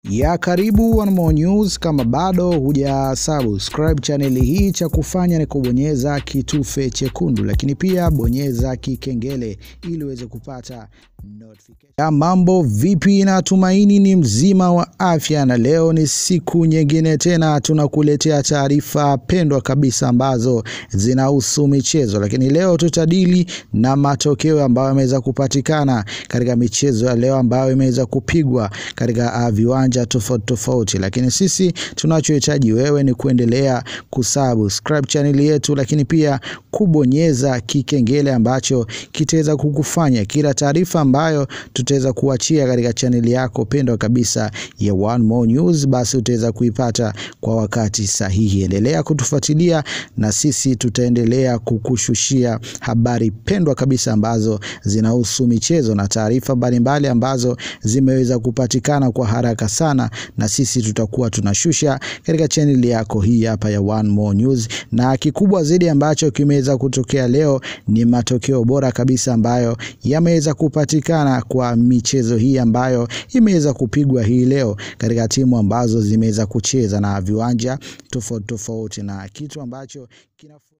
ya karibu One More News. Kama bado huja subscribe channel hii, cha kufanya ni kubonyeza kitufe chekundu, lakini pia bonyeza kikengele ili uweze kupata notification. Ya mambo vipi? Natumaini ni mzima wa afya, na leo ni siku nyingine tena tunakuletea taarifa pendwa kabisa ambazo zinahusu michezo, lakini leo tutadili na matokeo ambayo yameweza kupatikana katika michezo ya leo ambayo imeweza kupigwa katika uh, viwanja tofauti tofauti, lakini sisi tunachohitaji wewe ni kuendelea kusubscribe channel yetu, lakini pia kubonyeza kikengele ambacho kitaweza kukufanya kila taarifa ambayo tutaweza kuachia katika chaneli yako pendwa kabisa ya One More News, basi utaweza kuipata kwa wakati sahihi. Endelea kutufuatilia na sisi tutaendelea kukushushia habari pendwa kabisa ambazo zinahusu michezo na taarifa mbalimbali ambazo zimeweza kupatikana kwa haraka sana, na sisi tutakuwa tunashusha katika chaneli yako hii hapa ya One More News. Na kikubwa zaidi ambacho kimeweza kutokea leo ni matokeo bora kabisa ambayo yameweza kupatikana kwa michezo hii ambayo imeweza kupigwa hii leo katika timu ambazo zimeweza kucheza na viwanja tofauti tofauti, na kitu ambacho kina